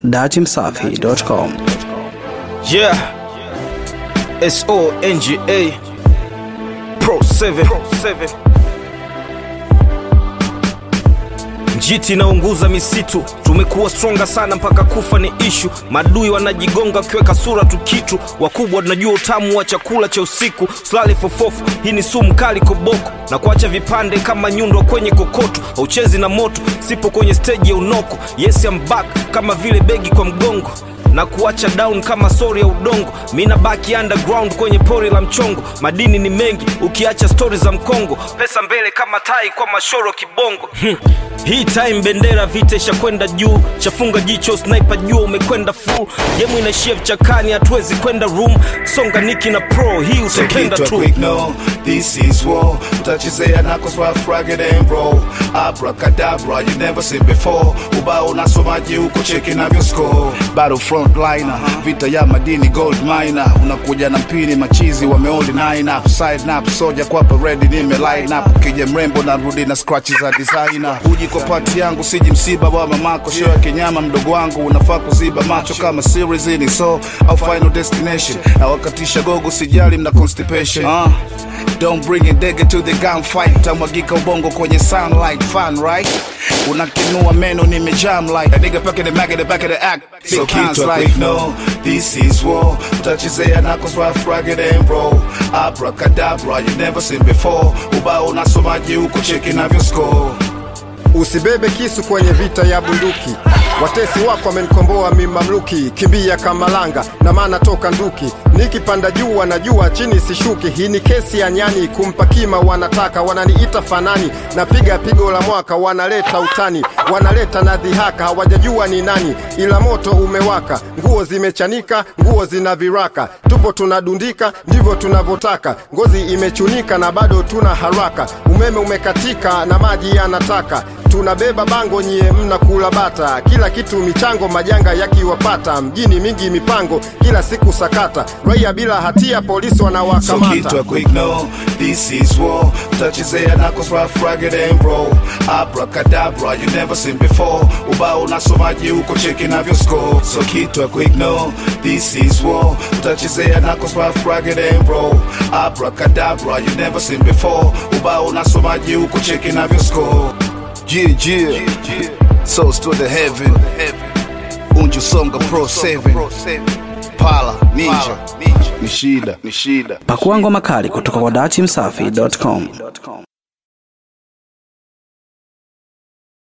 datimsafi.com. Yeah. S O N G A Pro 7 Pro 7 Njiti inaunguza misitu, tumekuwa stronga sana mpaka kufa ni ishu. Madui wanajigonga wakiweka sura tu kitu, wakubwa tunajua utamu wa chakula cha usiku. Slali fofofu, hii ni sumu kali koboko, na kuacha vipande kama nyundo kwenye kokoto. Hauchezi na moto, sipo kwenye steji ya unoko. Yes I'm back, kama vile begi kwa mgongo na kuacha down kama sori ya udongo. Mina baki underground kwenye pori la mchongo. Madini ni mengi, ukiacha stori za mkongo. Pesa mbele kama tai kwa mashoro kibongo. Hmm. Hii time bendera vita ishakwenda juu, chafunga jicho sniper jua umekwenda full. Gemu inaishia vichakani, hatuwezi kwenda room. Songa niki na pro, hii utapenda Kitwa tu. quick no, this is war. Utachezea knuckles rough, rugged and roll. Abracadabra, you never seen before. Ubao unasomaji huko cheki navyo score. Battlefront liner, vita ya madini gold miner. Unakuja na mpini machizi wameoli nine up, side up, soja kwa parade nime line up. Ukija mrembo narudi na scratches za designer. Uji kwa pati yangu siji msiba wa mamako, show ya kinyama mdogo wangu unafaa kuziba macho kama series ni so au final destination. Na wakatisha gogo sijali mna constipation. Uh, don't bring a dagger to the gunfight. Tamwagika ubongo kwenye sunlight, fun right? Unakinua meno nimejam like a nigga back in the back of the back of the act. Big So cans keep like quick, no, this is war. Utachezea knuckles rough, rugged and roll. Abracadabra, you never seen before. Ubao unasomaji huko cheki navyo score. Usibebe kisu kwenye vita ya bunduki. Watesi wako wamenikomboa mimamluki, kimbia kama langa na maana toka nduki. Nikipanda juu wanajua chini sishuki. Hii ni kesi ya nyani, kumpa kima wanataka, wananiita fanani, napiga pigo la mwaka, wanaleta utani, wanaleta na dhihaka, hawajajua ni nani, ila moto umewaka, nguo zimechanika, nguo zina viraka, tupo tunadundika, ndivyo tunavyotaka, ngozi imechunika na bado tuna haraka, umeme umekatika na maji yanataka tunabeba bango nyie mnakula bata kila kitu michango majanga yakiwapata mjini mingi mipango kila siku sakata raia bila hatia polisi So wanawakamata kitwa quick no, this is war. Utachezea knuckles rough, rugged and roll. Abracadabra, you never seen before. Ubao unasomaji huko cheki navyo score. So kitwa quick no, this is war. Utachezea knuckles rough, rugged and roll. Abracadabra, you never seen before. Ubao unasomaji huko cheki navyo score. Yeah, yeah. Souls to the heaven. Unju Songa Pro 7. Pala, Ninja. Ni shida, ni shida. Pakua ngoma kali kutoka kwa datimsafi.com.